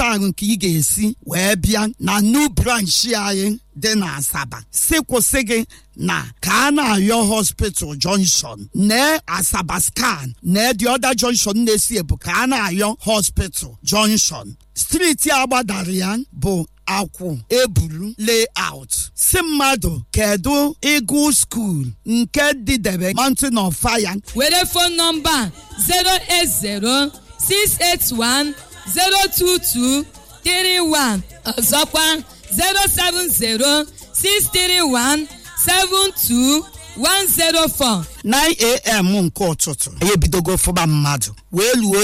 ahụ nke ị ga-esi wee bịa na new branch anyị dị na asaba si kwụsị gị na ka a na-ayọ hospital junction nee asaba scan nee the other junction na-esi ebu ka a na-ayọ hospital junction steeti a gbadara ya bụ akwụ ebulu layout si mmadụ kedu ịgụ skuul nke dịdebe mountain of fire were fon nọmba 08068102231 ọzọkwa 07063172104 9am nke ụtụtụ anyị ebidogo fụba mmadụ wee luo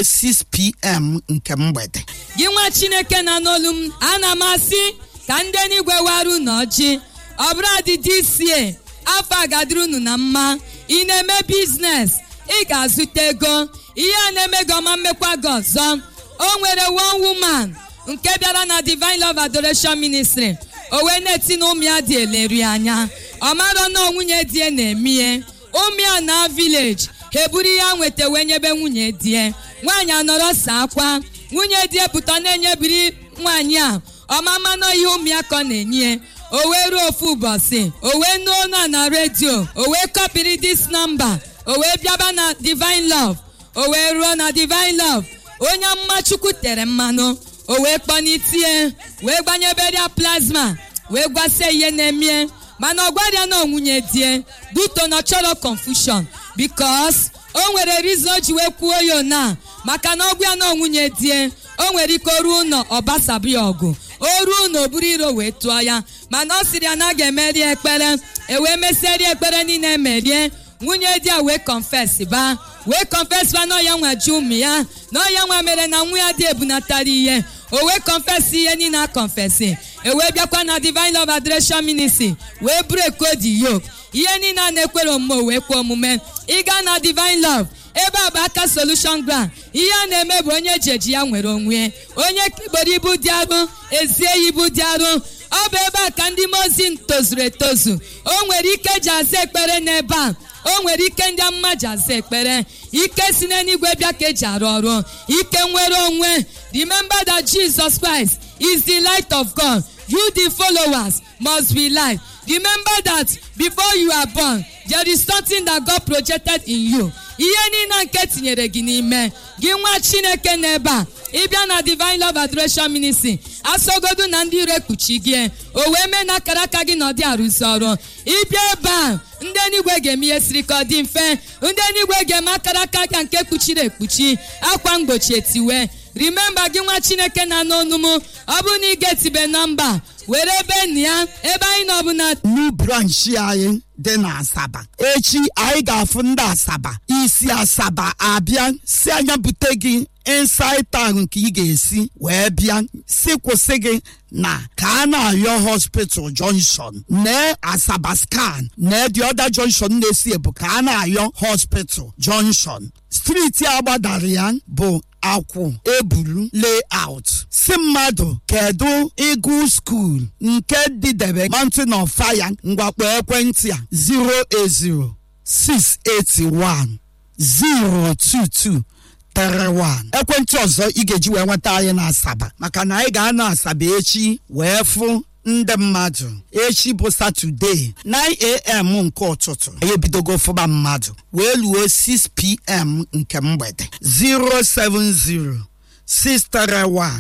6pm nke mgbede gị nwa chineke na n'olu m ana m asị ka ndị n'igwe waru n'ọjị ọ bụrụ adị dca afọ agadịrị unu na mma ị na-eme biznes ị ga-azụta ego ihe a na-eme gị ọma mmekwa gị ọzọ o nwere one woman nke bịara na divine love adoration ministry o wee na-eti na ụmụ ya dị eleri anya ọ marọ na nwunye die na-emie ụmụ ya na village ha eburu ihe a nweta wee nyebe nwunye die nwaanyị anọrọ sa akwa nwunye die pụta na-enyebiri nwaanyị a ọmama nọ ihe ụmụ ya ka ọ na-enye o wee ruo ofu ụbọchị o wee nuo ọnụ na redio o wee kọpịrị dis nọmba o wee bịaba na divine love o wee ruo na divine love onye amụma chukwu tere mmanụ o wee kpọnitie wee gbanyeberia plasma wee gwasie ihe na-emie mana ọ gwarịa na nwunye die duto na chọrọ confusion bikos o nwere rizon o ji wee kwuo ya na maka na ọgwụ ya na nwunye die o nwere ike oruo ụlọ ọbasabu ya ọgụ o ruo na oburu iro wee tụọ ya mana ọ sịrị ya na a ga-emeri ekpere e wee mesịrị ekpere niile emerie nwunye di ya wee confess ba wee confess ba na ọya nwa ji ụmụ ya na ọya nwa mere na nwa ya dị ebunatara ihe o wee confess ihe niile a confessi e wee bịakwa na divine love adoration ministry wee break the yoke ihe niile a na-ekwere omume o wee kwe omume ịga na divine love ebe a bụ aka solution ground ihe a na-eme bụ onye ji eji ya nwere onwe onye kekpere ibu dị arụ ezie ya ibu dị arụ ọ bụ ebe a ka ndị mozi tozuru etozu o nwere ike ji aza ekpere n'ebe a o nwere ike ndị amụma ji aza ekpere ike si n'eluigwe bịa ka eji arụ ọrụ ike nwere onwe remember that jesus christ is the light of god you the followers must be light remember that before you are born there is something that god projected in you ihe niile nke tinyere gị n'ime gị nwa chineke n'ebe a ịbịa na divine love adoration ministry asogodu na ndị ire kpuchi gị o wee mee na akara aka gị na ọdị arụzi ọrụ ịbịa ebe a ndị enigwe ga-eme ihe siri ka ọ dị mfe ndị enigwe ga-eme akara aka ka nke kpuchiri ekpuchi akwa mgbochi etiwe rimemba gị nwa chineke na n'onu m ọ bụrụ na ị ga-etibe nọmba were ebe nna ya ebe anyị nọ bụ na new branch anyị dị na asaba echi anyị ga-afụ ndị asaba isi asaba abịa si anya bute gị inside town nke ị ga-esi wee bịa si kwụsị gị na ka a na-ayọ hospital junction nee asaba scan nee the other junction na-esi ebu ka a na-ayọ hospital junction steeti a gbadara ya bụ akwụ ebulu layout si mmadụ kedu ịgụ skuul nke dịdebe mountain of fire ngwakpo ekwentị a 080 681 022 31 ekwentị ọzọ ị ga-eji wee nweta anyị na asaba maka na anyị ga-anọ asaba echi wee fụ ndị mmadụ echi bụ satọde 9am nke ụtụtụ anyị ebidogo fụba mmadụ wee luo 6pm nke mgbede 070 631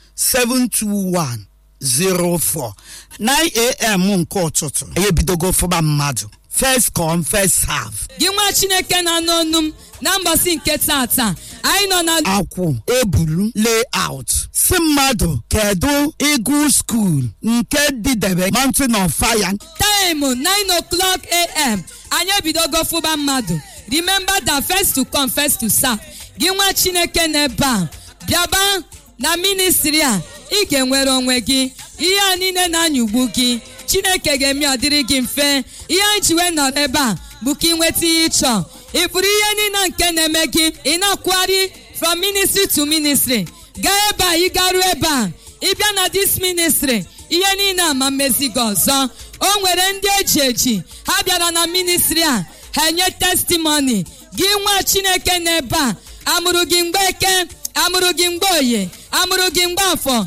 721 04 9am nke ụtụtụ anyị ebidogo fụba mmadụ first come first serve gị nwa chineke na n'onu m na mbọsị nke tata anyị nọ na akwụ ebulu layout si mmadụ kedu ịgụ skuul nke dịdebe mountain of fire taịmụ 9 o'clock am anyị ebidogo fụba mmadụ remember that first to come first to serve gị nwa chineke n'ebe a bịaba na ministri a ị ga-enwere onwe gị ihe a niile na-anyụgbu gị chineke ga-eme ọ dịrị gị mfe ihe anyị ji wee nọrọ ebe a bụ ka ị nweta ihe ị chọọ ị pụrụ ihe niile nke na-eme gị ị na-akwụgharị from ministry to ministry gaa ebe a ị garuo ebe a ịbịa na this ministry ihe niile ama mmezi gị ọzọ o nwere ndị eji eji ha bịara na ministry a ha enye testimony gị nwa chineke n'ebe a amụrụ gị mgbe eke amụrụ gị mgbe oye amụrụ gị mgbe afọ